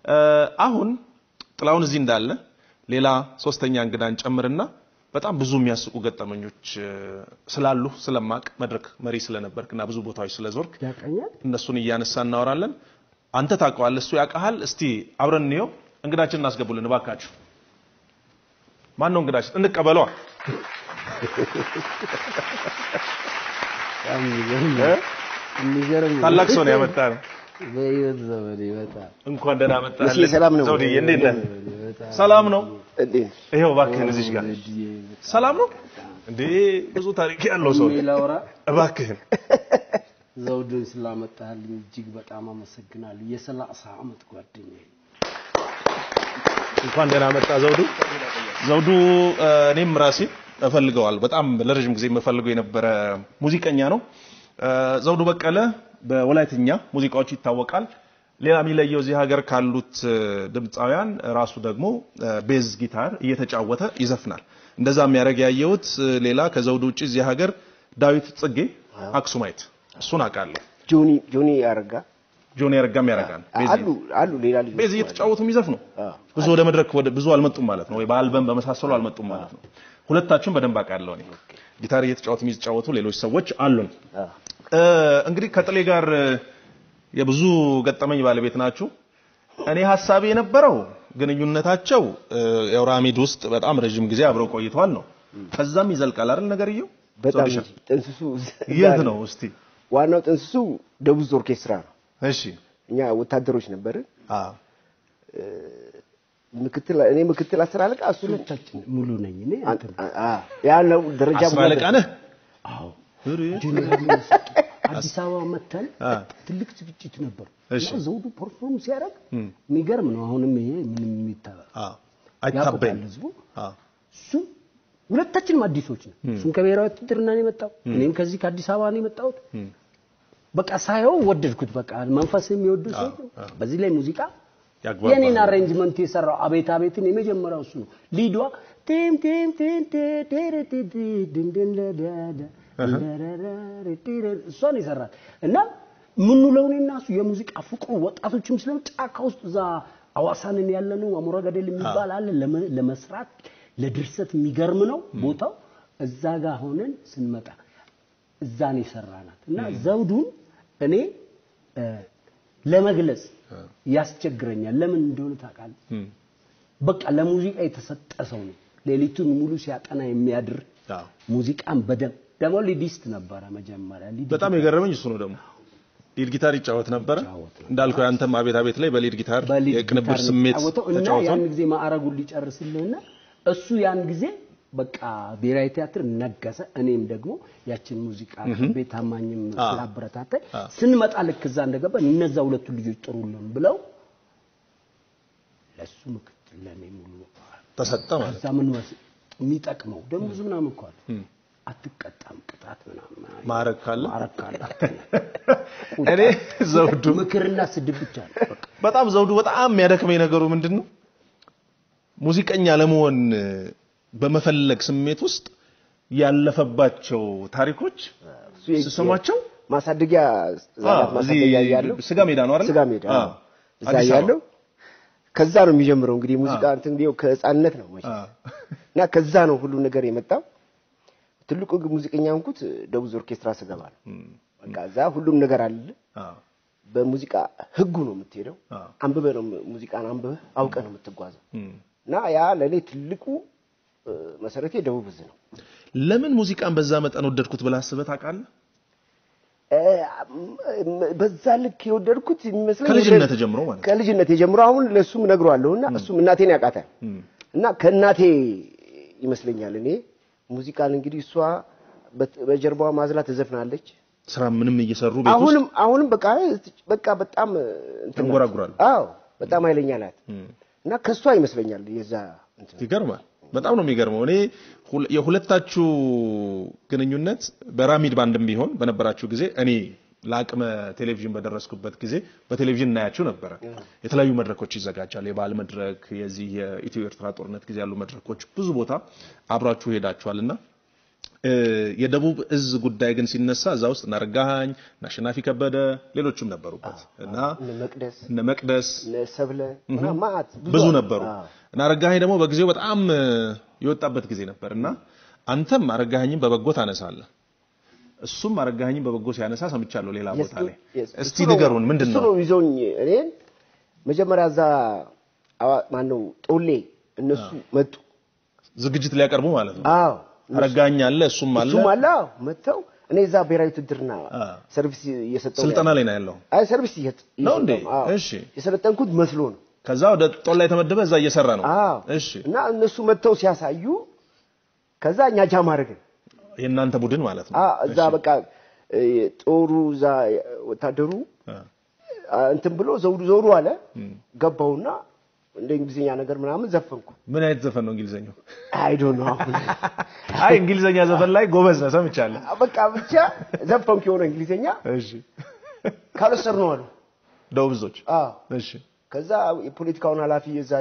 አሁን ጥላውን እዚህ እንዳለ ሌላ ሶስተኛ እንግዳን ጨምርና በጣም ብዙ የሚያስቁ ገጠመኞች እ፣ ስላሉ ስለማቅ መድረክ መሪ ስለነበርክ እና ብዙ ቦታዎች ስለዞርክ ያቀኛል እነሱን እያነሳ እናወራለን። አንተ ታውቀዋለህ፣ እሱ ያውቀሃል። እስቲ አብረን እንየው። እንግዳችን እናስገቡልን እባካችሁ። ማን ነው እንግዳችን? እንቀበለዋ። በጣም የሚገርም ነው። የሚገርም ነው። ታላቅ ሰው ነው ያመጣን። በህይወት ዘመኔ በጣም እንኳን ደህና መጣህ። እሺ፣ ሰላም ነው? ዘውድዬ እንዴት ነህ? በጣም ሰላም ነው። እንዴት ነው? ይኸው እባክህን እዚህ ጋር ሰላም ነው እንዴ? ብዙ ታሪክ ያለው ሰው ነው። ላውራ እባክህን ዘውዱን ስላመጣልኝ እጅግ በጣም አመሰግናለሁ። የሰላሳ ዓመት ጓደኛዬ እንኳን ደህና መጣ ዘውዱ። ዘውዱ እ፣ እኔም ራሴ እፈልገዋል በጣም ለረጅም ጊዜ የምፈልገው የነበረ ሙዚቀኛ ነው። እ፣ ዘውዱ በቀለ በወላይትኛ ሙዚቃዎቹ ይታወቃል። ሌላ የሚለየው እዚህ ሀገር ካሉት እ፣ ድምፃውያን ራሱ ደግሞ እ፣ ቤዝ ጊታር እየተጫወተ ይዘፍናል። እንደዛ የሚያደርግ ያየሁት እ፣ ሌላ ከዘውዱ ውጭ እዚህ ሀገር ዳዊት ጽጌ አክሱማይት እሱን አውቃለሁ። ጆኒ ጆኒ ያረጋ ጆኒ ያረጋም ያደርጋል። ቤዝ አሉ አሉ ሌላ ልጅ ቤዝ እየተጫወቱ የሚዘፍኑ ብዙ ወደ መድረክ ወደ ብዙ አልመጡም ማለት ነው፣ ወይ በአልበም በመሳሰሉ አልመጡም ማለት ነው። ሁለታችሁም በደንብ አውቃለሁ እኔ ጊታር እየተጫወቱ የሚጫወቱ ሌሎች ሰዎች አሉን። እ፣ እንግዲህ ከጥሌ ጋር እ፣ የብዙ ገጠመኝ ባለቤት ናችሁ። እኔ ሀሳቤ የነበረው ግንኙነታቸው እ፣ የአውራሚድ ውስጥ በጣም ረዥም ጊዜ አብረው ቆይተዋል ነው። ከዛም ይዘልቃል አይደል ነገርየው? በጣም ሶሉሽን እንጂ ጥንስሱ የት ነው እስቲ? ዋናው ጥንስሱ ደቡዝ ኦርኬስትራ ነው። እሺ እኛ ወታደሮች ነበርን። አ ምክትል እኔ ምክትል አስር አለቃ እሱ ሁለታችን ሙሉ ነኝ እኔ አንተ ነህ። አ ያለው ደረጃ አስር አለቃ ነህ? አዎ እሪ፣ ጀነራል አዲስ አበባ መተን አ ትልቅ ዝግጅት ነበር እሺ። እና ዘውዱ ፐርፎርም ሲያደርግ የሚገርም ነው። አሁንም ይሄ ምንም የሚታ አ አይታበይም። ያውቁታል ህዝቡ አ እሱ ሁለታችንም አዲሶች ነው። እሱም ከብሔራዊ ውትድርና ነው የመጣው፣ እኔም ከዚህ ከአዲስ አበባ ነው የመጣሁት። በቃ ሳየው ወደድኩት። በቃ መንፈስ የሚወዱ ሰው በዚህ ላይ ሙዚቃ ያግባባል። የኔን አሬንጅመንት የሰራው አቤት አቤትን የመጀመሪያው እሱ ነው። ሊዷ ቲም ቲም ቲም ቲ ቲሪ ቲ ቲ ድን ድን ለዳዳ ደረረረ ቲሪ እሷን ይሰራል እና ምንውለው እኔና እሱ የሙዚቃ ፍቅሩ ወጣቶችም ስለ ጫካ ውስጥ እዛ አዋሳንን ያለ ነው አሞራ ገደል የሚባል አለ ለመ- ለመስራት ለድርሰት የሚገርም ነው ቦታው። እዛ ጋር ሆነን ስንመጣ እዛ ነው የሰራናት እና ዘውዱን እኔ እ፣ ለመግለጽ ያስቸግረኛል። ለምን እንደሆነ ታውቃለህ? በቃ ለሙዚቃ የተሰጠ ሰው ነው። ሌሊቱን ሙሉ ሲያጠና የሚያድር አዎ። ሙዚቃን በደንብ ደግሞ ሊዲስት ነበረ መጀመሪያ ሊድ በጣም የገረመኝ እሱ ነው ደግሞ ሊድ ጊታር ይጫወት ነበረ ይጫወት ነበር። እንዳልከው ያንተም አቤት አቤት ላይ በሊድ ጊታር በሊድ የቅንብር ጊታር ስሜት የሚጫወተው እና ተጫውቷል። ያን ጊዜ ማዕረጉን ሊጨርስልህና እሱ ያን ጊዜ በቃ ብሔራዊ ቲያትር ነገሰ። እኔም ደግሞ ያችን ሙዚቃ ቤት ታማኝም ስላበረታታኝ ስንመጣ ልክ እዛ እንደገባ እነዛ ሁለቱ ልጆች ጥሩልን ብለው ለሱ ምክትል ለእኔ ሙሉ ተሰጠ ማለት ከዛ ምን መስ የሚጠቅመው ደግሞ ብዙ ምናምን እኮ አለ አትቀጣም ቅጣት ምናምን ማዕረግ ካለ ማዕረግ ካለ እኔ ዘውዱ ምክርና ስድብ ብቻ ነው በቃ በጣም ዘውዱ በጣም የሚያደክመኝ ነገሩ ምንድን ነው ሙዚቀኛ ለመሆን በመፈለግ ስሜት ውስጥ ያለፈባቸው ታሪኮች እሱ የ- ስሰማቸው ማሳደጊያ ህጻናት አ፣ እዚህ ማሳደጊያ ያለው ስጋ ሜዳ ነው አይደል? ስጋ ሜዳ አ፣ እዛ አዲስ አበባ። ያለው ከዛ ነው የሚጀምረው እንግዲህ ሙዚቃ እንትን እንዲያው ከህፃንነት ነው መቼም አ፣ እና ከዛ ነው ሁሉ ነገር የመጣው ትልቁ ግን ሙዚቀኛ እንኩት ደቡዝ ኦርኬስትራ ስገባ ነው በቃ እዛ ሁሉም ነገር አለ አ፣ በሙዚቃ ህጉ ነው የምትሄደው አ፣ አንብበህ ነው ሙዚቃን አንብበህ አውቀህ ነው የምትጓዘው እም። እና ያ ለእኔ ትልቁ እ፣ መሰረቴ ደቡብ እዝ ነው ለምን ሙዚቃን በዛ መጠን ወደድኩት ብለህ አስበህ ታውቃለህ? እ፣ ም- በዛ ልክ የወደድኩት የሚመስለኝ ከልጅነት ወደ- ጀምሮ ማለት ነው። ከልጅነት የጀምሮ አሁን ለእሱም እነግረዋለሁ እና እሱም እናቴን ያውቃታል እና ከእናቴ ይመስለኛል እኔ ሙዚቃን እንግዲህ እሷ በት- በጀርባዋ ማዝላ ትዘፍናለች ስራ ምንም እየሰሩ ቤት ውስጥ አሁንም አሁንም በቃ በቃ በጣም እንትን ናት። ተንጎራጉራለች። አዎ በጣም ኃይለኛ ናት እና ከእሷ ይመስለኛል የዛ እንትን ይገርማል። በጣም ነው የሚገርመው። እኔ ሁለ- የሁለታችሁ ግንኙነት በራሚድ ባንድም ቢሆን በነበራችሁ ጊዜ እኔ ለአቅመ ቴሌቪዥን በደረስኩበት ጊዜ በቴሌቪዥን እናያችሁ ነበረ። የተለያዩ መድረኮች ይዘጋጃል። የባህል መድረክ፣ የዚህ የኢትዮ ኤርትራ ጦርነት ጊዜ ያሉ መድረኮች፣ ብዙ ቦታ አብራችሁ ሄዳችኋል እና እ፣ የደቡብ እዝ ጉዳይ ግን ሲነሳ እዛ ውስጥ እነ አረጋኸኝ እነ አሸናፊ ከበደ ሌሎችም ነበሩበት እና እነ መቅደስ እነ መቅደስ እነ ሰብለ ምናምን ማዕት ብዙ አሉ። ነበሩ አዎ። እና አረጋኸኝ ደግሞ በጊዜው በጣም እ፣ የወጣበት ጊዜ ነበር እና አንተም አረጋኸኝን በበጎ ታነሳለህ እሱም አረጋኸኝን በበጎ ሲያነሳ ሰምቻለሁ ሌላ ቦታ ላይ Yes, እስቲ እሱ ነው- ንገሩን ምንድን እሱ ነው ነው ይዞኝ እኔን መጀመሪያ እዛ አዋ- ማነው ጦሌ እነሱ መጡ። ዝግጅት ሊያቀርቡ ማለት ነው አዎ አረጋኸኝ አለ እሱም አለ እሱም አለ አዎ፣ መጥተው እኔ እዛ ብሔራዊ ውትድርና አ። ሰርቪስ እየሰጠው ስልጠና ላይ ነው ያለው አይ ሰርቪስ እየሰጥ ነው እንዴ? እየሰጠው ነው። አዎ። እሺ። የሰለጠንኩት መስሎ ነው። ከዛ ወደ ጦር ላይ የተመደበ እዛ እየሰራ ነው አዎ እሺ እና እነሱ መጥተው ሲያሳዩ ከዛ እኛ ጃም አደረግን። የእናንተ ቡድን ማለት ነው አ እዛ በቃ እ፣ ጦሩ እዛ ወታደሩ አ። አ፣ እንትን ብሎ ዘውዱ ዘውዱ አለ ገባውና እንደ እንግሊዝኛ ነገር ምናምን ዘፈንኩ። ምን አይነት ዘፈን ነው እንግሊዘኛው አይ ዶንት ኖ አሁን አይ እንግሊዘኛ ዘፈን ላይ ጎበዝ ነህ ሰምቻለሁ በቃ ብቻ ዘፈንኩ የሆነ እንግሊዝኛ እሺ ካልወሰድ ነው አሉ። ደቡብ ብዙዎች አዎ እሺ ከዛ የፖለቲካውን ኃላፊ የዛ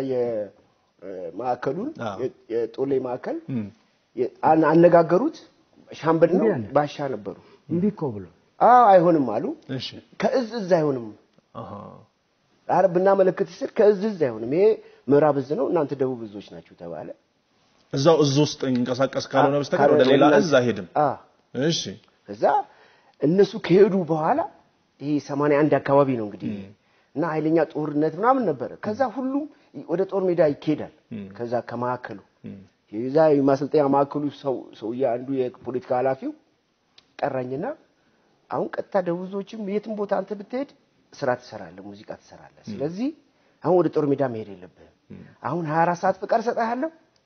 የማዕከሉን አዎ። የጦሌ ማዕከል እም። የ- አን- አነጋገሩት። ሻምበል ነው እንዲህ አለ። ባሻ ነበሩ። እምቢ እኮ ብሎ አዎ አይሆንም አሉ። እሺ ከእዝ እዝ አይሆንም። አሃ አረ ብናመለክት ስል ከእዝ እዝ አይሆንም። ይሄ ምዕራብ እዝ ነው፣ እናንተ ደቡብ እዞች ናችሁ ተባለ። እዛው እዝ ውስጥ እንቀሳቀስ ካልሆነ በስተቀር ወደ ሌላ እዝ አይሄድም አዎ እሺ ከዛ እነሱ ከሄዱ በኋላ ይሄ 81 አካባቢ ነው እንግዲህ እና ኃይለኛ ጦርነት ምናምን ነበረ። ከዛ ሁሉም ወደ ጦር ሜዳ ይኬዳል። ከዛ ከማዕከሉ የዛ የማሰልጠኛ ማዕከሉ ሰው ሰውዬ አንዱ የፖለቲካ ኃላፊው ቀራኝና አሁን ቀጥታ ደቡዞችም የትም ቦታ አንተ ብትሄድ ስራ ትሰራለህ፣ ሙዚቃ ትሰራለህ። ስለዚህ አሁን ወደ ጦር ሜዳ መሄድ የለብህም። አሁን 24 ሰዓት ፍቃድ እሰጥሃለሁ።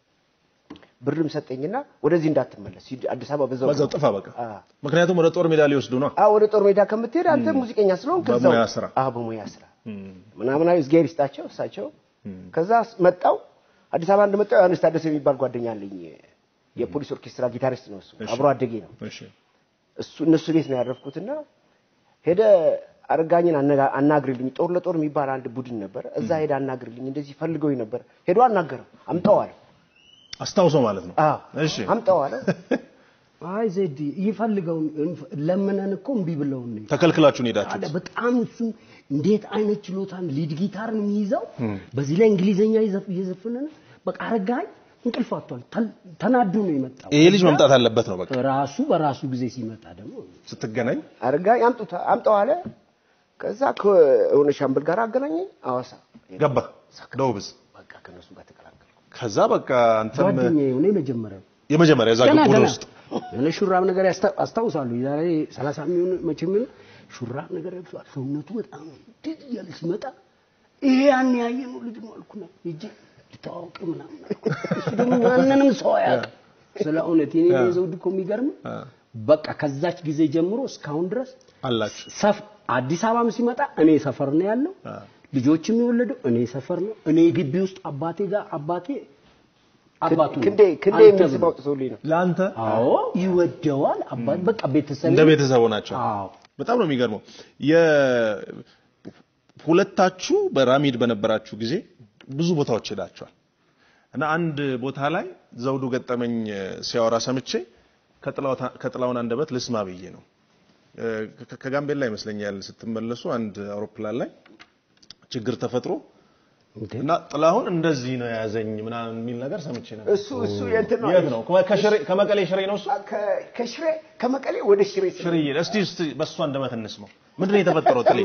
ብርም ሰጠኝና ወደዚህ እንዳትመለስ ሂድ፣ አዲስ አበባ በዛው በዛው ጥፋ በቃ አዎ። ምክንያቱም ወደ ጦር ሜዳ ሊወስዱ ነው አዎ ወደ ጦር ሜዳ ከምትሄድ አንተ ሙዚቀኛ ስለሆን ከዛው በሙያ ስራ። አዎ በሙያ ስራ ምናምን አይ እግዚአብሔር ይስጣቸው እሳቸው። ከዛ መጣው አዲስ አበባ እንደመጣው ዮሐንስ ታደሰ የሚባል ጓደኛ አለኝ። የፖሊስ ኦርኬስትራ ጊታሪስት ነው እሱ፣ አብሮ አደጌ ነው እሺ እሱ። እነሱ ቤት ነው ያረፍኩትና ሄደ አረጋኝን አነጋ- አናግርልኝ። ጦር ለጦር የሚባል አንድ ቡድን ነበረ። እዛ ሄደ አናግርልኝ፣ እንደዚህ ፈልገውኝ ነበር። ሄዶ አናገረው፣ አምጣው አለ። አስታውሰው ማለት ነው አዎ እሺ አምጣው አለ። አይ ዜድ ይፈልገው ለምነን እኮ እምቢ ብለውን ነው ተከልክላችሁን አለ ሄዳችሁት በጣም እሱ እንዴት አይነት ችሎታ ሊድ ጊታር ነው የሚይዘው። በዚህ ላይ እንግሊዘኛ ይዘፍ- እየዘፈነ ነው። በቃ አረጋኝ እንቅልፍ አጥቷል። ተል- ተናዶ ነው የመጣው። ይሄ ልጅ መምጣት አለበት ነው በቃ ራሱ በራሱ ጊዜ ሲመጣ ደግሞ ስትገናኝ አረጋኝ አምጡታ አምጣው አለ። ከዛ ከሆነ ሻምበል ጋር አገናኘኝ አዋሳ ገባ ደቡብ እዝ በቃ ከነሱ ጋር ተቀላቀልኩ። ከዛ በቃ አንተም ጓደኛዬ ሆነ የመጀመሪያው የመጀመሪያ እዛ ገና ቡድን ገና ውስጥ የሆነ ሹራብ ነገር ያስታ- አስታውሳለሁ። የዛሬ 30 የሚሆን መቼ የሚሆን ሹራብ ነገር ለብሷል። ሰውነቱ በጣም ድል እያለ ሲመጣ ይሄ ያን ያየ ነው ልጅ ነው አልኩና ሂጄ ልታዋወቅ ምናምን አልኩ። እሱ ደግሞ ማንንም ሰው አያውቅም። ስለ እውነት የኔ ዘውድ እኮ የሚገርም በቃ ከዛች ጊዜ ጀምሮ እስካሁን ድረስ አላችሁ ሰፍ አዲስ አበባም ሲመጣ እኔ ሰፈር ነው ያለው። ልጆችም የወለደው እኔ ሰፈር ነው። እኔ ግቢ ውስጥ አባቴ ጋር አባቴ አባቱ ነው። ክንዴ ክንዴ አንተ የሚል ስም ብሎ። አውጥቶልኝ ነው። ለአንተ አዎ ይወደዋል። አባት በቃ ቤተሰብ እንደ ቤተሰቡ ናቸው አዎ በጣም ነው የሚገርመው የሁለታችሁ በራሚድ በነበራችሁ ጊዜ ብዙ ቦታዎች ሄዳችኋል እና አንድ ቦታ ላይ ዘውዱ ገጠመኝ ሲያወራ ሰምቼ ከጥላው- ከጥላውን አንደበት ልስማ ብዬ ነው እ፣ ከ- ከጋምቤላ ይመስለኛል ስትመለሱ አንድ አውሮፕላን ላይ ችግር ተፈጥሮ እና ጥላሁን እንደዚህ ነው የያዘኝ ምናምን የሚል ነገር ሰምቼ ነበር እሱ እሱ የእንትን ነው የት ነው ከሽሬ- ከመቀሌ ሽሬ ነው እሱ ከ- ከሽሬ ከመቀሌ ወደ ሽሬ ስለ- ሽርዬ እስቲ እስቲ በእሱ አንደበት እንስማው ምንድን ነው የተፈጠረው ጥሌ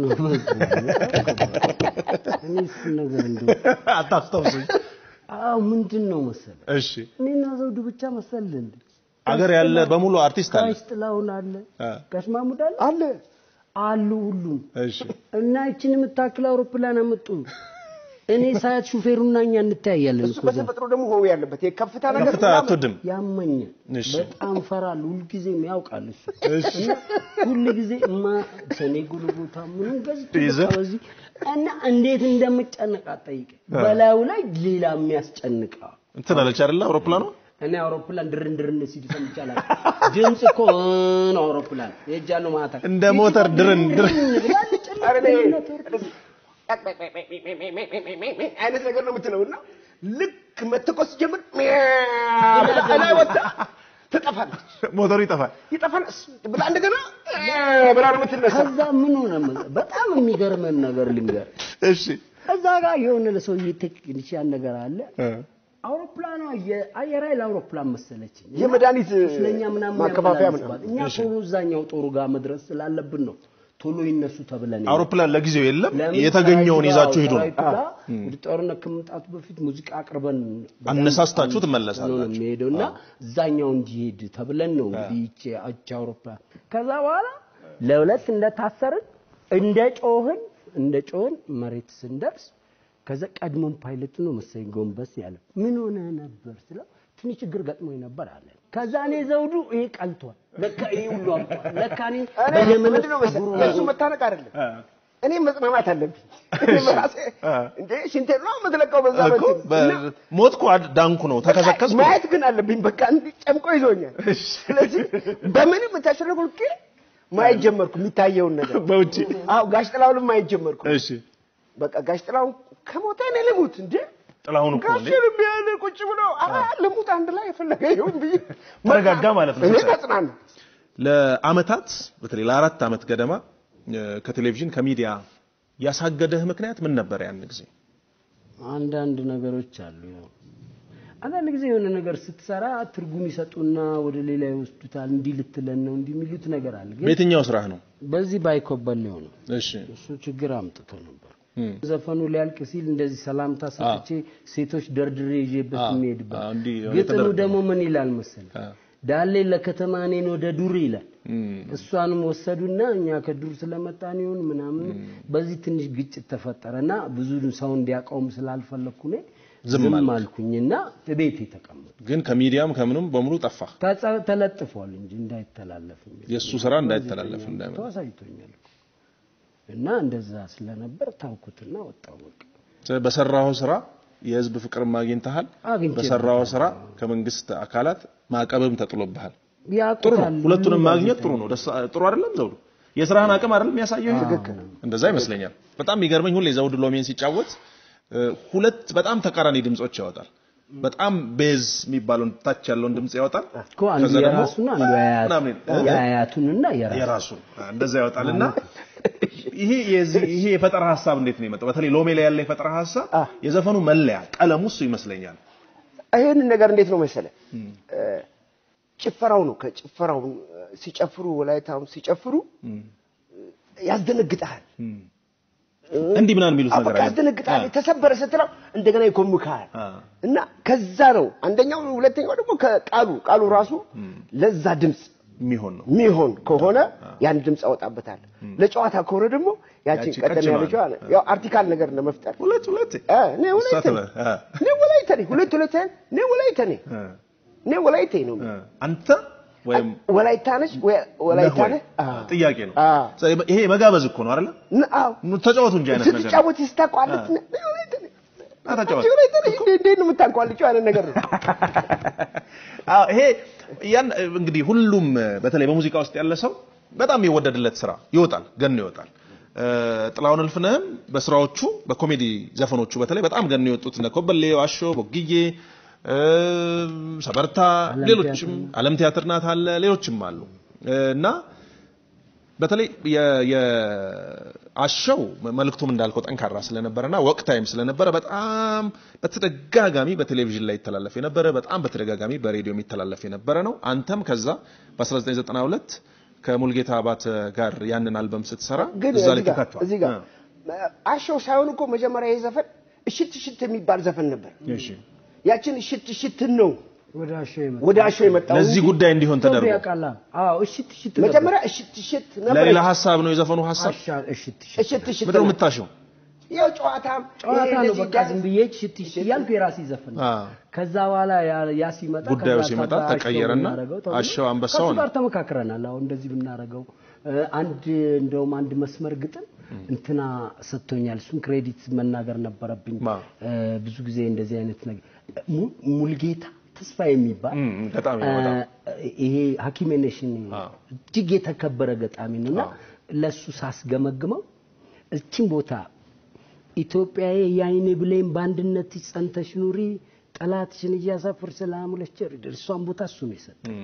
እኔ እሱን ነገር እንደው አታስታውሱኝ አዎ ምንድን ነው መሰለ እሺ እኔና ዘውዱ ብቻ መሰለህ እንዴ? አገር ያለ በሙሉ አርቲስት አለ ጋሽ ጥላሁን አለ፣ አ። ጋሽ ማሙድ አለ አለ አሉ ሁሉም እሺ እና ይችን የምታክል አውሮፕላን አመጡ። እኔ ሳያት ሹፌሩና እኛ እንተያያለን እሱ እኮ እዛ። በተፈጥሮ ደግሞ ሆ ያለበት የከፍታ ነገር ከፍታ ምናምን አትወድም ያመኛል እሺ። በጣም ፈራለሁ። ሁልጊዜም ያውቃል እሱ እና ሁልጊዜ እማ ሰኔ ጉልቦታ ምንም ገዝቶ ይዘህ? በቃ በዚህ እና እንዴት እንደምጨነቅ አትጠይቀኝ። በላዩ ላይ ሌላ የሚያስጨንቀው እንትን አለች አይደለ አውሮፕላኗ እኔ አውሮፕላን ድርን ድርን ሲል ሰምቻለሁ። ድምፅ እኮ ነው አውሮፕላን የእጃለሁ ማታ እንደ ሞተር ድርን ድርን ብላለች። ኧረ እኔ እንደዚህ አይነት ነገር ነው የምትለው እና ልክ መተኮስ ጀምር ላይ ወጣ ትጠፋለች። ሞተሩ ይጠፋል። ይጠፋል እስ ብላ እንደገና እ ብላ ነው የምትነሳ። ከዛ ምን ሆነ መሰለህ? በጣም የሚገርመን ነገር ልንገር። እሺ እዛ ጋር የሆነ ለሰውዬ ቴክኒሽያን ነገር አለ። አውሮፕላኗ የአየር ኃይል አውሮፕላን መሰለችኝ። እና የመድኃኒት ስለኛ ምናምን ማከፋፈያ ያመላልስባት። እኛ ቶሎ እዛኛው ጦሩ ጋር መድረስ ስላለብን ነው ቶሎ ይነሱ ተብለን አውሮፕላን ለጊዜው የለም። ለምን የተገኘውን ሰራዊቱ ይዛችሁ ጋር- ሂዱ ነው። ሰራዊቱ ጋር ወደ ጦርነት ከመምጣቱ በፊት ሙዚቃ አቅርበን አነሳስታችሁ ነው ትመለሳላችሁ። የሚሄደው እና እዛኛው እንዲሄድ ተብለን ነው እንግዲህ ይቺ አቻ አውሮፕላን ከዛ በኋላ ለሁለት እንደታሰርን እንደ ጮህን እንደ ጮህን መሬት ስንደርስ ከዛ ቀድሞን ፓይለቱ ነው መሰለኝ ጎንበስ ያለ ምን ሆነ ነበር ስለው ትንሽ ችግር ገጥሞኝ ነበር አለ። ከዛ እኔ ዘውዱ ይሄ ቀልቷል፣ ለካ ይሄ ሁሉ አልቋል፣ ለካ እኔ እኔ በየመለስ ምንድን ነው መሰለህ ጉሮሮ የእሱ መታነቅ አይደለም እኔ መጽናናት አለብኝ። በራሴ እንዴ ሽንቴን ነው የምትለቀው በዛ እኮ በፊት እና በ- ሞትኩ አድ- ዳንኩ ነው ተከሰከስኩ። ማየት ግን አለብኝ። በቃ እንዲህ ጨምቆ ይዞኛል። ስለዚህ በምንም ተሸረጉልቄ ማየት ጀመርኩ የሚታየውን ነገር በውጪ አዎ ጋሽ ጥላሁንም ማየት ጀመርኩ። እሺ በቃ ጋሽ ጥላሁን ከሞተ እኔ ልሙት እንዴ ጥላሁን እኮ እንዴ ጋሽን ቢያለ ቁጭ ብሎ ኧረ ልሙት አንድ ላይ የፈለገ ይሁን ብዬ ተረጋጋ ማለት ነው። እኔ ተጽናና ለአመታት በተለይ ለአራት አመት ገደማ እ፣ ከቴሌቪዥን ከሚዲያ ያሳገደህ ምክንያት ምን ነበር? ያን ጊዜ አንዳንድ ነገሮች አሉ። ያው አንዳንድ ጊዜ የሆነ ነገር ስትሰራ ትርጉም ይሰጡና ወደ ሌላ ይወስዱታል። እንዲህ ልትለን ነው እንዲህ የሚሉት ነገር አለ። ግን በየትኛው ስራህ ነው? በዚህ ባይኮበል ነው እሺ እሱ ችግር አምጥቶ ነበር። እም፣ ዘፈኑ ሊያልቅ ሲል እንደዚህ ሰላምታ ሰጥቼ ሴቶች ደርድሬ ይዤበት አዎ፣ የሚሄድበት አዎ፣ እንዲህ ግጥሙ የተደረገ ደግሞ ምን ይላል መሰል አ፣ ዳሌ ለከተማ እኔን ወደ ዱር ይላል። እም፣ እሷንም ወሰዱና እኛ ከዱር ስለመጣን ይሁን ምናምን በዚህ ትንሽ ግጭት ተፈጠረና ብዙ ሰው እንዲያውቀውም ስላልፈለኩ እኔ ዝም ዝም አልክ። አልኩኝና ቤቴ ተቀመጥኩ። ግን ከሚዲያም ከምንም በሙሉ ጠፋ። ተጸ- ተለጥፏል እንጂ እንዳይተላለፍ የሚል የእሱ ስራ እንዳይተላለፍ እንዳይመ ተሳይቶኛል እኮ። እና እንደዛ ስለነበር ታውኩትና ወጣው በቃ በሰራው ስራ የህዝብ ፍቅርም አግኝተሃል። አግኝቼ በሰራው ስራ ከመንግስት አካላት ማዕቀብም ተጥሎብሃል። ጥሩ ነው። ያውቁታል። ሁለቱንም ሁሉ ማግኘት ጋዜጠኛ ጥሩ ነው። ደስ ጥሩ አይደለም ዘውዱ? የስራህን አቅም አይደለም የሚያሳየው ይሄ? እንደዛ ይመስለኛል። በጣም የሚገርመኝ ሁሌ ዘውዱ ሎሜን ሲጫወት እ፣ ሁለት በጣም ተቃራኒ ድምጾች ያወጣል። በጣም ቤዝ የሚባለውን ታች ያለውን ድምጽ ያወጣል። እኮ አንዱ ከዛ ደግሞ የራሱን አንዱ የአያቱ- ምናምን እ፣ የአያቱንና የራሱ የራሱን አ፣ እንደዛ ያወጣልና ይሄ የዚህ ይሄ የፈጠራ ሀሳብ እንዴት ነው የመጣው? በተለይ ሎሜ ላይ ያለ የፈጠራ ሀሳብ አ። የዘፈኑ መለያ ቀለሙ እሱ ይመስለኛል። ይህንን ነገር እንዴት ነው መሰለ እ፣ ጭፈራው ነው ከጭፈራው እ፣ ሲጨፍሩ ወላይታውን ሲጨፍሩ ያስደነግጣል። እንዲህ ምናምን የሚሉት ነገር በቃ አለ። ያስደነግጣል። አ፣ የተሰበረ ስትለው እንደገና ይኮምካል አ። እና ከዛ ነው አንደኛው። ሁለተኛው ደግሞ ከቃሉ ቃሉ ራሱ ለዛ ድምፅ የሚሆን ነው። የሚሆን ከሆነ ያን ድምፅ አወጣበታል። ለጨዋታ ከሆነ ደግሞ ያችን ያቺ ቀደም ቀጭኗን። ያለችው አለ ያው አርቲካል ነገር ለመፍጠር ሁለት ሁለት እ፣ እኔ ወላይተ እሷ ነኝ ትበል፣ አ። እኔ ወላይተ ነኝ ሁለት ሁለት እኔ ወላይተ ነኝ አ፣ እኔ ወላይተ ነው አ። አንተ ወይም ወላይታ ነች ወይ ወላይታ ነህ ወይ? ነህ? አዎ። ጥያቄ ነው። አዎ። ስለዚህ ይሄ መጋበዝ እኮ ነው አይደለ? ን- አዎ ኑ ተጫወቱ እንጂ አይነት ነገር ነው። ስትጫወት ስታቋልጥ አ። አ፣ ተጫወት። ወላይታ ነኝ እንዴ እንዴት ነው የምታቋልጪው አይነት ነገር ነው። አዎ ይሄ ያን እንግዲህ ሁሉም በተለይ በሙዚቃ ውስጥ ያለ ሰው በጣም የሚወደድለት ስራ ይወጣል፣ ገኖ ይወጣል። እ፣ ጥላሁን እልፍነህም በስራዎቹ በኮሜዲ ዘፈኖቹ በተለይ በጣም ገኖ የወጡት እነ ኮበሌ፣ ዋሾ፣ ቦግዬ፣ እ፣ ሰበርታ፣ ዓለም ሌሎችም ዓለም ቲያትር ናት አለ ሌሎችም አሉ እ፣ እና በተለይ የ- የአሸው መልእክቱም እንዳልከው ጠንካራ ስለነበረና ወቅታይም ስለነበረ በጣም በተደጋጋሚ በቴሌቪዥን ላይ ይተላለፍ የነበረ በጣም በተደጋጋሚ በሬዲዮ የሚተላለፍ የነበረ ነው። አንተም ከዛ በ1992 ከሙልጌታ አባተ ጋር ያንን አልበም ስትሰራ ግን እዛ ላይ እዚህ ጋር ተካቷል። እዚህ ጋር አሸው ሳይሆን እኮ መጀመሪያ ይህ ዘፈን እሽት እሽት የሚባል ዘፈን ነበር። እሺ። ያችን እሽት እሽትን ነው ወደ አሾ የመጣ ወደ አሸው የመጣው ለዚህ እንጂ ጉዳይ እንዲሆን ተደርጎ ያውቃላ። አዎ እሽት እሽት ነበር። መጀመሪያ እሽት እሽት ነበር። ለሌላ ሀሳብ ነው የዘፈኑ ሀሳብ። አሻ እሽት እሽት እሽት እሽት ምንድን ነው ነው። የምታሸው? ያው ጨዋታም ጨዋታ ይሄ ነው እንደዚህ በቃ ዳንስ- ዝም ብዬ እሽት እሽት እያልኩ የራሴ ዘፈን ነው። አዎ። ከዛ በኋላ ያ- ያ ሲመጣ ጉዳዩ ከዛ ሲመጣ ከዛ አሸው ተቀየረና ብናረገው ተብሎ አሸው አንበሳው ከእሱ ነው። ጋር ተመካክረናል። አሁን እንደዚህ ብናረገው እ፣ አንድ እንደውም አንድ መስመር ግጥም እንትና ሰጥቶኛል። እሱን ክሬዲት መናገር ነበረብኝ። ማ? እ፣ ብዙ ጊዜ እንደዚህ አይነት ነገር mu- ሙልጌታ ተስፋ የሚባል እም፣ ገጣሚ ነው በጣም። እ፣ ይሄ ሐኪሜ ነሽን አዎ። እጅግ የተከበረ ገጣሚ ነው እና ለእሱ ሳስገመግመው እችን ቦታ ኢትዮጵያዬ የአይን ብሌን በአንድነት ጸንተሽ ኑሪ ጠላትሽን እያሳፍር ሰላም ለቸር እሷን ቦታ እሱ ነው የሰጠው። እም፣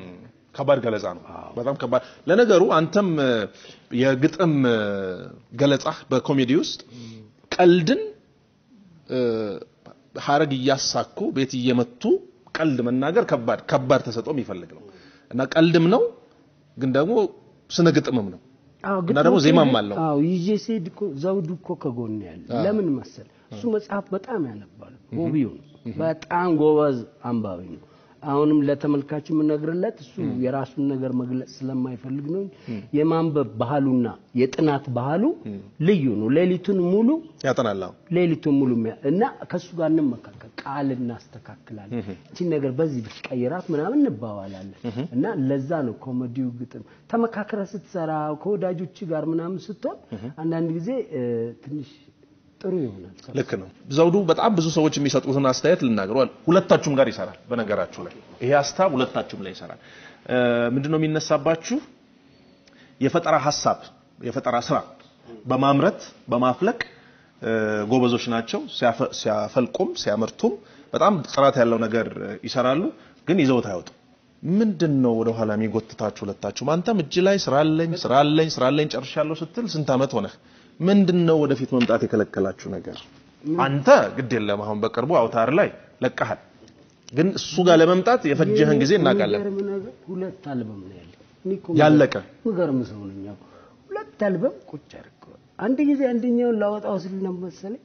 ከባድ ገለጻ ነው። በጣም ከባድ። ለነገሩ አንተም እ፣ የግጥም እ፣ ገለጻህ በኮሜዲ ውስጥ ቀልድን እ፣ ሀረግ እያሳኩ ቤት እየመቱ ቀልድ መናገር ከባድ ከባድ ተሰጥኦ የሚፈልግ ነው እና ቀልድም ነው ግን ደግሞ ስነ ግጥምም ነው። አዎ እና ደግሞ ዜማም አለው። አዎ ይዤ ስሄድ እኮ ዘውዱ እኮ ከጎን ያለ ለምን መሰል እሱ መጽሐፍ በጣም ያነባል ሆቢው ነው በጣም ጎበዝ አንባቢ ነው አሁንም ለተመልካች የምነግርለት እሱ የራሱን ነገር መግለጽ ስለማይፈልግ ነው እንጂ የማንበብ ባህሉና የጥናት ባህሉ ልዩ ነው ሌሊቱን ሙሉ ያጠናል። አዎ። ሌሊቱን ሙሉ የሚያ- እና ከሱ ጋር እንመካከል ቃል እናስተካክላለን እቺን ነገር በዚህ ብትቀይራት ምናምን እንባባላለን እና ለዛ ነው ኮሜዲው ግጥም ተመካክረ ስትሰራ ከወዳጆች ጋር ምናምን ስትሆን አንዳንድ ጊዜ እ፣ ትንሽ ጥሩ ይሆናል ልክ ነው። ዘውዱ በጣም ብዙ ሰዎች የሚሰጡትን አስተያየት ልናገሯል። ሁለታችሁም ጋር ይሰራል። በነገራችሁ ላይ ይሄ ሀሳብ ሁለታችሁም ላይ ይሰራል። እ፣ ምንድነው የሚነሳባችሁ? የፈጠራ ሀሳብ የፈጠራ ስራ በማምረት በማፍለቅ እ፣ ጎበዞች ናቸው። ሲያፈ- ሲያፈልቁም ሲያመርቱም በጣም ጥራት ያለው ነገር እ፣ ይሰራሉ፣ ግን ይዘውት አይወጡም። ምንድን ነው ወደ ኋላ የሚጎትታችሁ ሁለታችሁም? አንተም እጅ ላይ ስራ አለኝ ስራ አለኝ ስራ አለኝ ጨርሻለሁ ስትል ስንት ዓመት ሆነህ? ምንድን ነው ወደፊት መምጣት የከለከላችሁ ነገር? አንተ ግድ የለም አሁን በቅርቡ አውታር ላይ ለቀሃል፣ ግን እሱ ጋር ለመምጣት የፈጀህን ጊዜ እናውቃለን። የሚገርም ነገር ሁለት አልበም ነው ያለኝ እኔ እኮ ያለቀ ምገርም ሰው ነኝ አዎ። ሁለት አልበም ቁጭ አድርገዋል አንድ ጊዜ አንደኛውን ላወጣው ስል ነው መሰለኝ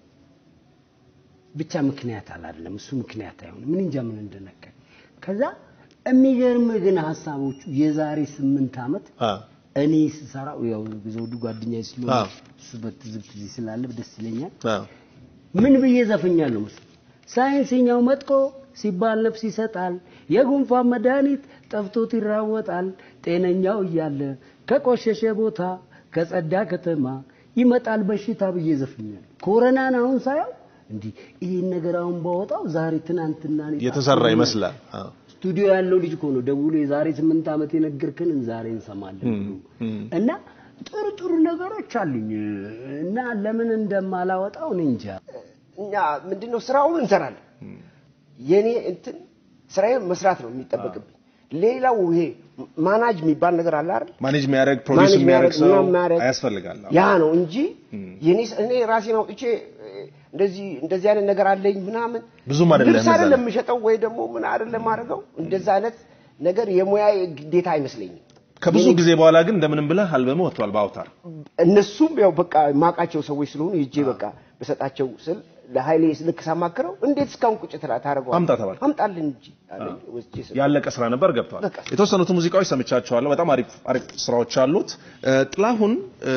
ብቻ ምክንያት አላለም እሱ ምክንያት አይሆንም ምን እንጃ ምን እንደነካኝ ከዛ የሚገርም ግን ሀሳቦቹ የዛሬ ስምንት ዓመት አ እኔ ስሰራው ያው ዘውዱ ጓደኛዬ ስለሆነ አዎ። እሱ በትዝብት እዚህ ስላለ ደስ ይለኛል አ ምን ብዬ ዘፍኛለሁ መሰለኝ? ሳይንስኛው መጥቆ ሲባል ነፍስ ይሰጣል፣ የጉንፋን መድኃኒት ጠፍቶት ይራወጣል። ጤነኛው እያለ ከቆሸሸ ቦታ ከጸዳ ከተማ ይመጣል በሽታ ብዬ ዘፍኛለሁ። ኮረናን አሁን ሳየው እንዲህ ይህን ነገር አሁን ባወጣው ዛሬ ትናንትና እኔ የተሰራ ጣፍቶኛል። ይመስላል። አ ስቱዲዮ ያለው ልጅ እኮ ነው ደውሎ የዛሬ ስምንት ዓመት የነገርክንን ዛሬ እንሰማለን ብሎ እና ጥሩ ጥሩ ነገሮች አሉኝ እና ለምን እንደማላወጣው እኔ እንጃ። እኛ ምንድነው ስራውን እንሰራለን። የኔ እንትን ስራዬ መስራት ነው የሚጠበቅብኝ። ሌላው ይሄ ማናጅ የሚባል ነገር አለ አይደል? ማኔጅ የሚያደርግ ፕሮዲውስ ማኔጅ የሚያደርግ ሰው ምናምን የሚያደርግ አያስፈልጋል። ያ ነው እንጂ የኔ እኔ ራሴን አውጥቼ እንደዚህ እንደዚህ አይነት ነገር አለኝ ምናምን ብዙም አይደለም ልብስ እዛ አይደለም ላይ። የምሸጠው ወይ ደግሞ ምን አይደለም አድርገው እንደዛ አይነት ነገር የሙያ ግዴታ አይመስለኝም። ከብዙ ጊዜ በኋላ ግን እንደምንም ብለህ አልበም ወጥቷል በአውታር። እነሱም ያው በቃ ማቃቸው ሰዎች ስለሆኑ ሂጄ በቃ በሰጣቸው ስል ለኃይሌ ልክ ሳማክረው እንዴት እስካሁን ቁጭ ትላ ታደርገዋለህ? አምጣ ተባልክ? አምጣልን እንጂ አለኝ። ወስጄ ስል ያለቀ ስራ ነበር ገብቷል። በቃ። የተወሰኑት ሙዚቃዎች ሰምቻቸዋለሁ። በጣም አሪፍ አሪፍ ስራዎች አሉት። እ፣ ጥላሁን እ፣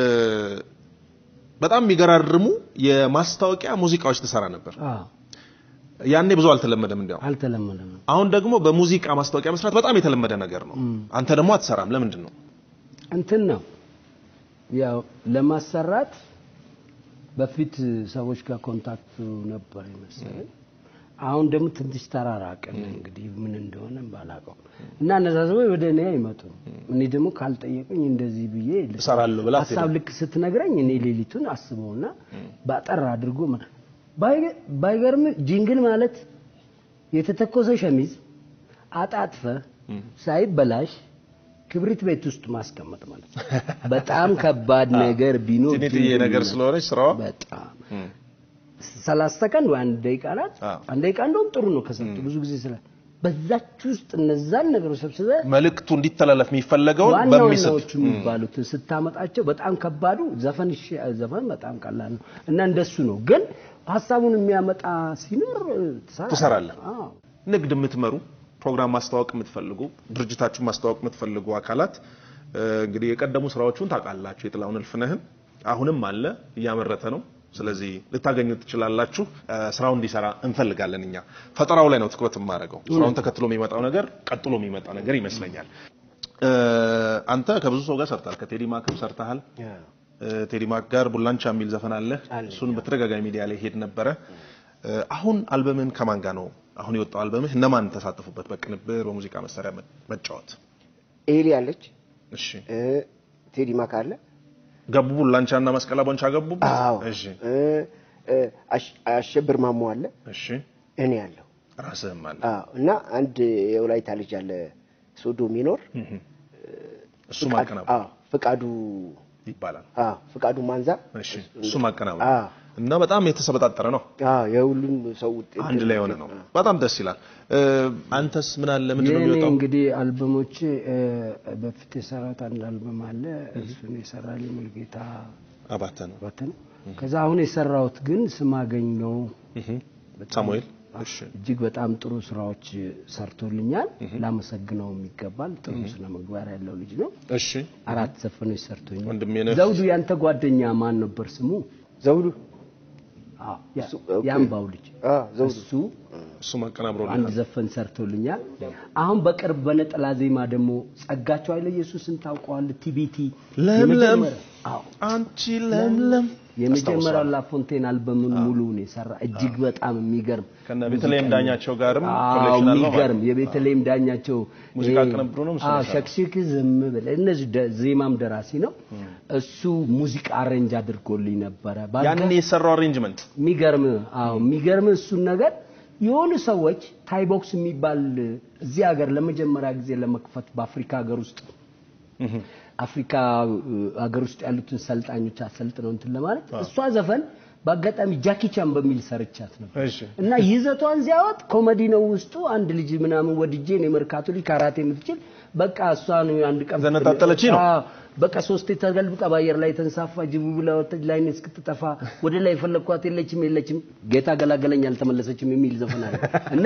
በጣም የሚገራርሙ የማስታወቂያ ሙዚቃዎች ትሰራ ነበር። አዎ ያኔ ብዙ አልተለመደም እንዲያው። አልተለመደም። አሁን ደግሞ በሙዚቃ ማስታወቂያ መስራት በጣም የተለመደ ነገር ነው። አንተ ደግሞ አትሰራም። ለምንድን ነው? እንትን ነው ያው ለማሰራት በፊት ሰዎች ጋር ኮንታክት ነበር ይመስለኝ። አሁን ደግሞ ትንሽ ተራራቅን። እንግዲህ ምን እንደሆነ ባላውቀው እና እነዛ ሰዎች ወደ እኔ አይመጡም። እኔ ደግሞ ካልጠየቁኝ እንደዚህ ብዬ ልስ- እሰራለሁ ብላ ሀሳብ ልክ ስትነግረኝ እኔ ሌሊቱን አስበውና ባጠር አድርጎ ማ- ባይገ- ባይገርም ጂንግል ማለት የተተኮሰ ሸሚዝ አጣጥፈ ሳይበላሽ ክብሪት ቤት ውስጥ ማስቀመጥ ማለት ነው። በጣም ከባድ ነገር ቢኖር ትንጥዬ ጂንግል ነገር ነው። ስለሆነች ስራዋ በጣም ሰላሳ ሰከንድ ወይ አንድ ደቂቃ ናት። አዎ። አንድ ደቂቃ እንደውም ጥሩ ነው ከሰጡ ብዙ ጊዜ ስለ በዛች ውስጥ እነዛን ነገሮች ሰብስበ መልእክቱ እንዲተላለፍ የሚፈለገውን ዋና በሚስብ ዋናዎቹ የሚባሉትን ስታመጣቸው በጣም ከባዱ ዘፈን እሺ፣ ዘፈን በጣም ቀላል ነው እና እንደሱ ነው። ግን ሀሳቡን የሚያመጣ ሲኖር ትሰራለህ። ትሰራለህ። አዎ። ንግድ የምትመሩ ፕሮግራም ማስተዋወቅ የምትፈልጉ ድርጅታችሁን ማስተዋወቅ የምትፈልጉ አካላት እ፣ እንግዲህ የቀደሙ ስራዎቹን ታውቃላችሁ። የጥላሁን እልፍነህን አሁንም አለ እያመረተ ነው። ስለዚህ ልታገኙት ትችላላችሁ። እ፣ ስራውን እንዲሰራ እንፈልጋለን። እኛ ፈጠራው ላይ ነው ትኩረት የማደርገው። ስራውን ተከትሎ የሚመጣው ነገር ቀጥሎ የሚመጣ ነገር ይመስለኛል። እ፣ አንተ ከብዙ ሰው ጋር ሰርታል። ከቴዲ ማክም ሰርተሃል። እ፣ ቴዲ ማክ ጋር ቡላንቻ የሚል ዘፈን አለ። አለኝ። እሱን በተደጋጋሚ ሚዲያ ላይ ሄድ ነበረ። እ፣ አሁን አልበምህን ከማን ጋር ነው አሁን የወጣው አልበምህ እነማን ተሳተፉበት? በቅንብር በሙዚቃ መሳሪያ መ- መጫወት። ኤሊ አለች፣ እሺ እ፣ ቴዲ ማክ አለ። ገቡ ቡላንቻ እና መስቀላ ቦንቻ ገቡ። አዎ እሺ እ፣ እ፣ አሽ- አሸብር ማሞ አለ፣ እሺ እኔ አለሁ። ራስህም አለ። አዎ እና አንድ የወላይታ ልጅ አለ ሶዶ የሚኖር እሱ ማቀናበር አዎ፣ ፍቃዱ ይባላል። አዎ፣ ፍቃዱ ማንዛ እሺ እሱ ማቀናበር አዎ፣ እና በጣም የተሰበጣጠረ ነው። አዎ፣ የሁሉም ሰው ውጤት አንድ ላይ የሆነ ነው። በጣም ደስ ይላል። እ፣ አንተስ ምን አለ? ምንድን ነው የእኔ የሚወጣው? እንግዲህ አልበሞቼ እ፣ በፊት የሰራሁት አንድ አልበም አለ። እሱን የሰራልኝ ሙልጌታ አባተ ነው። ባተ ነው። ከዛ አሁን የሰራሁት ግን ስማገኝ ነው። እህ ሳሙኤል እሺ እጅግ በጣም ጥሩ ስራዎች ሰርቶልኛል። ላመሰግነው ይገባል። ጥሩ ስነ ምግባር ያለው ልጅ ነው። እሺ አራት ዘፈኖች ሰርቶኛል። ወንድሜ ነህ። ዘውዱ ያንተ ጓደኛ ማን ነበር ስሙ? ዘውዱ አዎ፣ ያ- እሱ- ኦኬ። የአምባው ልጅ አዎ፣ ዘውዱ እሱ እሱ ማቀናብሮ አንድ ዘፈን ሰርቶልኛል። አሁን በቅርብ በነጠላ ዜማ ደግሞ ጸጋቸው ኃይለ ኢየሱስን ታውቀዋለህ? ቲቢቲ ለምለም የመጀመሪያ- አዎ አንቺ ለምለም የመጀመሪያው ላፎንቴን አልበሙን ሙሉውን የሰራ እጅግ በጣም የሚገርም ከነ ቤተልሔም ዳኛቸው ጋርም አዎ ኮሌክሽን አለው ማለት የሚገርም የቤተልሔም ዳኛቸው ሙዚቃ ይሄ- ቅንብሩ ነው ምስሉ አዎ የሰራው። ሸክሽክ ዝም ብለህ እነዚህ ደ- ዜማም ደራሲ ነው እሱ ሙዚቃ አሬንጅ አድርጎልኝ ነበረ ባልጋ- ያን የሰራው አሬንጅመንት የሚገርም አዎ የሚገርም እሱን ነገር የሆኑ ሰዎች ታይቦክስ የሚባል እዚህ ሀገር ለመጀመሪያ ጊዜ ለመክፈት በአፍሪካ ሀገር ውስጥ አፍሪካ እ, ሀገር ውስጥ ያሉትን ሰልጣኞች አሰልጥነው እንትን ለማለት እሷ ዘፈን በአጋጣሚ ጃኪ ቻን በሚል ሰርቻት ነበር እሺ እና ይዘቷን ሲያወጥ ኮሜዲ ነው ውስጡ። አንድ ልጅ ምናምን ወድጄ ነው የመርካቶ ልጅ ካራቴ የምትችል በቃ እሷን አንድ ቀን ዘነጣጠለችኝ ነው? አዎ፣ በቃ ሶስቴ ተገልብጣ በአየር ላይ ተንሳፋ ጅቡ ብላ ወጣች። ላይ እስክትጠፋ ወደ ላይ የፈለግኳት የለችም የለችም ጌታ ገላገለኝ አልተመለሰችም የሚል ዘፈን አለ እና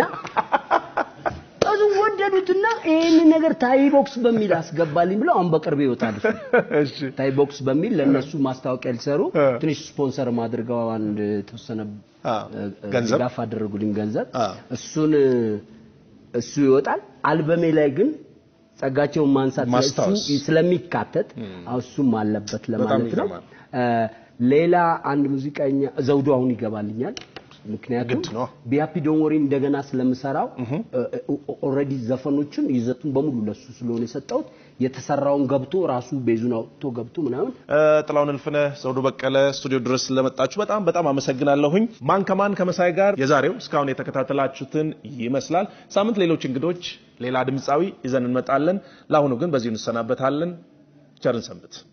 ብዙ ወደዱትና ይህን ነገር ታይቦክስ በሚል አስገባልኝ ብለው አሁን በቅርብ ይወጣል። እሺ ታይቦክስ በሚል ለነሱ ማስታወቂያ ሊሰሩ ትንሽ ስፖንሰር አድርገው አንድ የተወሰነ አ እ፣ ገንዘብ ድጋፍ አደረጉልኝ ገንዘብ አ እሱን እ፣ እሱ ይወጣል። አልበሜ ላይ ግን ጸጋቸውን ማንሳት ላይ እሱ ማስታወስ። ስለሚካተት አዎ፣ እሱም አለበት ለማለት ነው። ይገርማል። እ፣ ሌላ አንድ ሙዚቀኛ ዘውዱ አሁን ይገባልኛል። ምክንያቱም ግድ ነው። ቢያፒ ዶንወሪ እንደገና ስለምሰራው ኦልሬዲ ዘፈኖቹን ይዘቱን በሙሉ ለሱ ስለሆነ የሰጠሁት የተሰራውን ገብቶ ራሱ ቤዙን አውጥቶ ገብቶ ምናምን እ፣ ጥላሁን እልፍነህ ዘውዱ በቀለ ስቱዲዮ ድረስ ስለመጣችሁ በጣም በጣም አመሰግናለሁኝ። ማን ከማን ከመሳይ ጋር የዛሬው እስካሁን የተከታተላችሁትን ይመስላል። ሳምንት ሌሎች እንግዶች፣ ሌላ ድምፃዊ ይዘን እንመጣለን። ለአሁኑ ግን በዚሁ እንሰናበታለን። ቸርን ሰንብት።